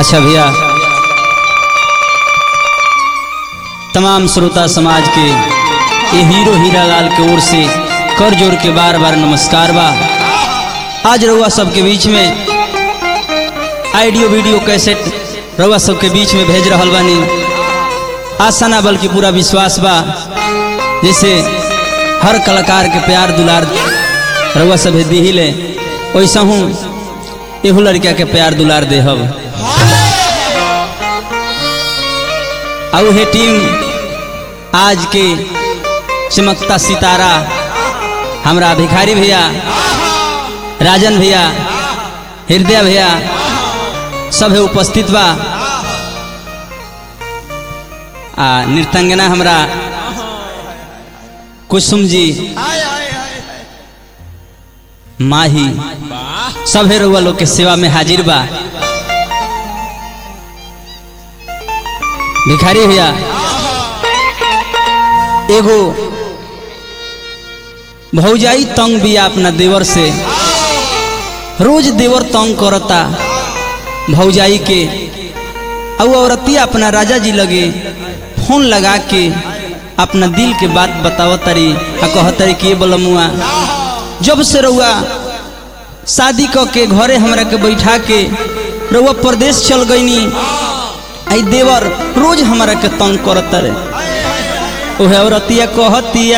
अच्छा भैया तमाम श्रोता समाज के ये हीरो हीरा लाल के ओर से कर जोड़ के बार बार नमस्कार बा आज रउआ सबके बीच में आइडियो वीडियो कैसेट रउआ सबके बीच में भेज रहल बानी आशा ना बल्कि पूरा विश्वास बा जैसे हर कलाकार के प्यार दुलार रउआ सब दी ले वैसा हूँ एहू लड़का के प्यार दुलार देहब और हे टीम आज के चमकता सितारा हमरा भिखारी भैया राजन भैया हृदय भैया सब है उपस्थित बा आ नृतंगना हमरा कुसुम जी माही सब है रउआ लोग के सेवा में हाजिर बा भिखारी भैया एगो भौजाई तंग बिया अपना देवर से रोज देवर तंग करता भौजाई के और औरतिया अपना राजा जी लगे फोन लगा के अपना दिल के बात बताव तरी आ कहतरी कि ये बोलमुआ जब से रउआ शादी क के घरे हमरा के बैठा के रउआ प्रदेश चल गईनी आई देवर रोज हमरा के तंग करत रे ओहे औरतिया कहतिया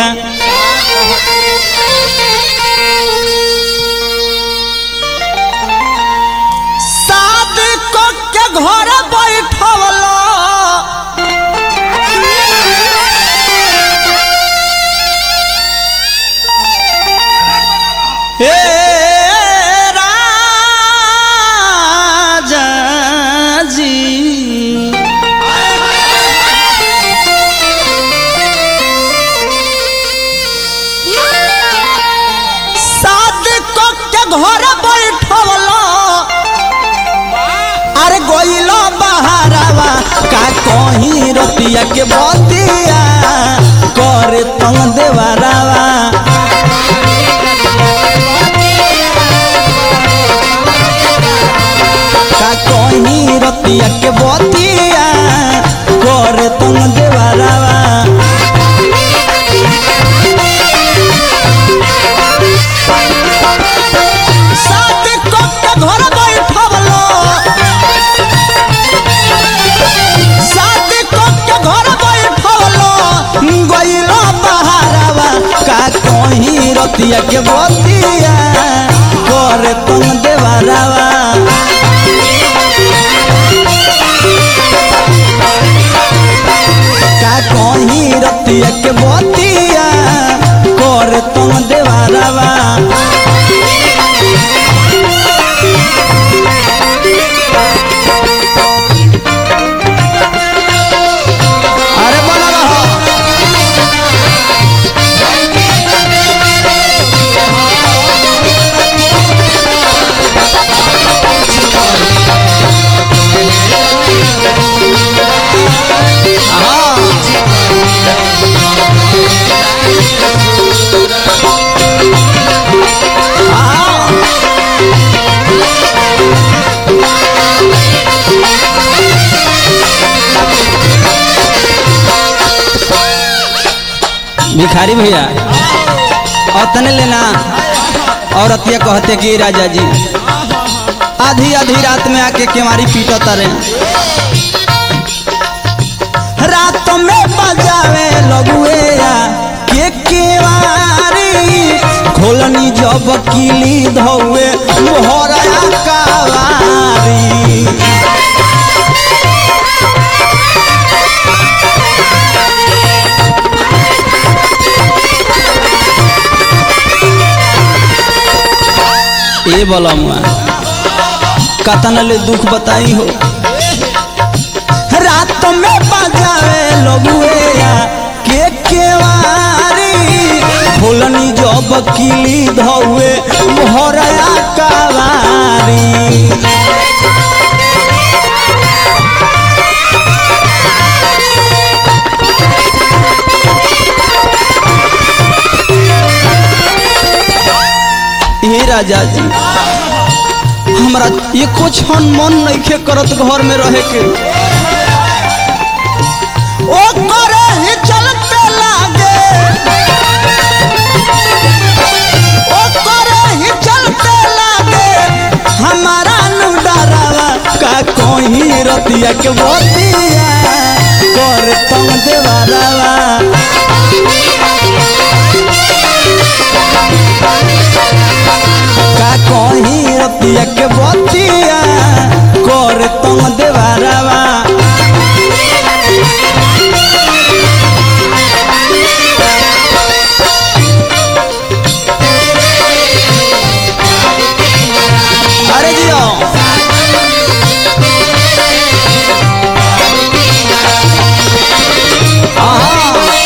शादी क के घर बैठवला ए राजा जी शादी क के घर बैठवला अरे गोइलो बहारावा का कहीं रतिया के बतिया करे तंग देवरावा का कहीं रतिया के बतिया करे तंग देवरावा शादी क के घर बैठवलो शादी क के घर बैठवलो गइलो बहारावा का कहीं रतिया के बतिया करे तुम देवरावा का कहीं रतिया के बतिया करे तुम देवरावा अरे बोला रहो भिखारी भैया अतने लेना औरतिया कहते कि राजा जी आधी आधी रात में आके केवारी पीटत रे रात में बजावे लगुएया के केवारी खोलनी जब किली धौवे मोहरा कावारी ए बलमुआ कतना ले दुख बताई हो रात में बजावे लगुएया के केवारी खोलनी जब किली धौवे मोहरा कावारी हे राजा जी हमरा एको क्षण मन नइखे करत घर में रहे के ओ करे ही चलते लागे ओ करे ही चलते लागे हमारा नु डरावा का कोई रतिया के बतिया कर तुम देवारावा का कोई रतिया के बतिया कर तुम देवारावा अरे जियो आहा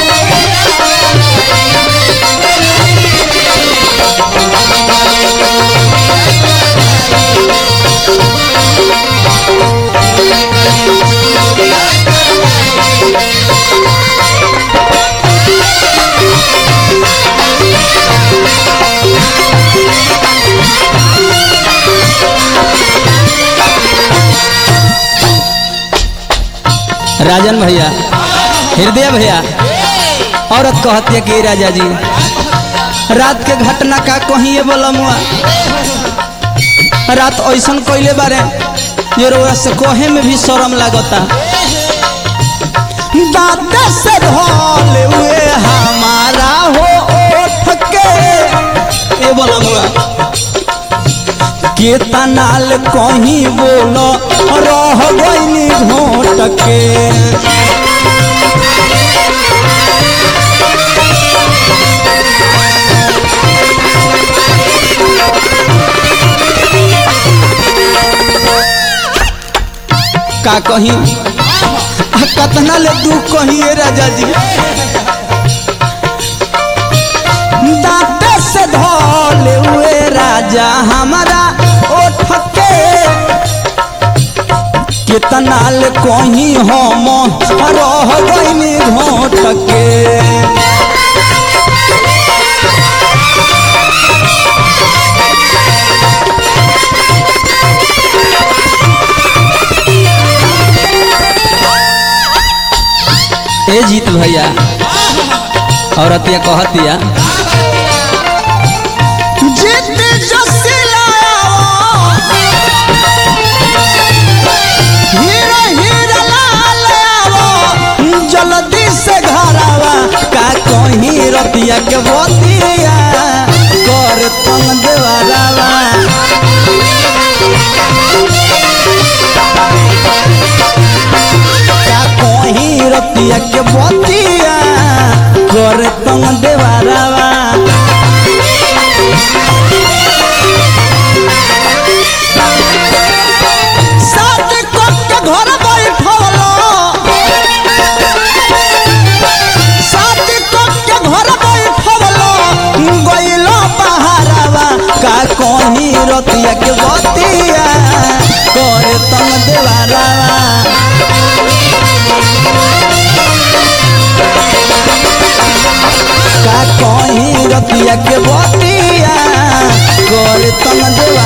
राजन भैया हृदय भैया औरत कहती है कि राजा जी रात के घटना का कहीं बोलमुआ रात ऐसन कोइले बारे ये रोरा से कोहे में भी शर्म लागता दांत से धोल हुए हमारा हो ओठ के ए बोलमुआ के तनाल कहीं बोलो रह गईनी घोट के का कहीं आ कतना ले दुख कहीं ए राजा जी दांत से धोल हुए राजा हमारा ओठ के कितना ले कहीं हम रह गईनी घोट के ए जीत भैया औरतिया कहतिया जित जसिलाओ हीरा हीरा लाल आओ जल्दी से घरवा का कहीं रतिया के बतिया कर तंग देवरवा का कहीं रतिया के बतिया कर तंग देवरवा साथ कट के घर बैठवलो साथ कट के घर बैठवलो गइलो बहारवा का कहीं रतिया के बतिया कर तंग देवरवा का कहीं रतिया के बतिया कर तंग देवरवा